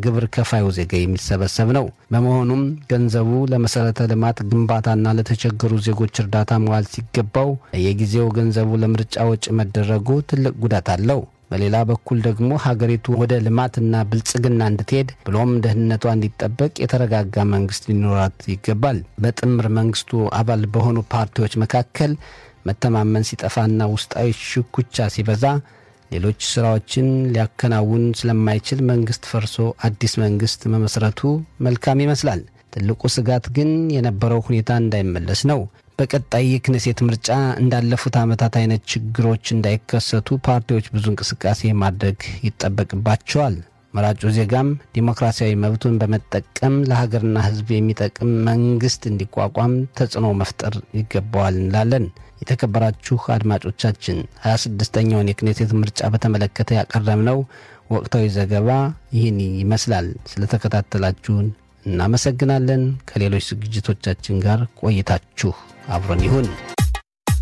ከግብር ከፋዩ ዜጋ የሚሰበሰብ ነው። በመሆኑም ገንዘቡ ለመሠረተ ልማት ግንባታና ለተቸገሩ ዜጎች እርዳታ መዋል ሲገባው የጊዜው ገንዘቡ ለምርጫ ወጪ መደረጉ ትልቅ ጉዳት አለው። በሌላ በኩል ደግሞ ሀገሪቱ ወደ ልማትና ብልጽግና እንድትሄድ ብሎም ደህንነቷ እንዲጠበቅ የተረጋጋ መንግስት ሊኖራት ይገባል። በጥምር መንግስቱ አባል በሆኑ ፓርቲዎች መካከል መተማመን ሲጠፋና ውስጣዊ ሽኩቻ ሲበዛ ሌሎች ስራዎችን ሊያከናውን ስለማይችል መንግስት ፈርሶ አዲስ መንግስት መመስረቱ መልካም ይመስላል። ትልቁ ስጋት ግን የነበረው ሁኔታ እንዳይመለስ ነው። በቀጣይ የክኔሴት ምርጫ እንዳለፉት ዓመታት አይነት ችግሮች እንዳይከሰቱ ፓርቲዎች ብዙ እንቅስቃሴ ማድረግ ይጠበቅባቸዋል። መራጩ ዜጋም ዲሞክራሲያዊ መብቱን በመጠቀም ለሀገርና ሕዝብ የሚጠቅም መንግስት እንዲቋቋም ተጽዕኖ መፍጠር ይገባዋል እንላለን። የተከበራችሁ አድማጮቻችን 26ኛውን የክኔሴት ምርጫ በተመለከተ ያቀረብነው ወቅታዊ ዘገባ ይህን ይመስላል። ስለተከታተላችሁን እናመሰግናለን። ከሌሎች ዝግጅቶቻችን ጋር ቆይታችሁ አብሮን ይሁን።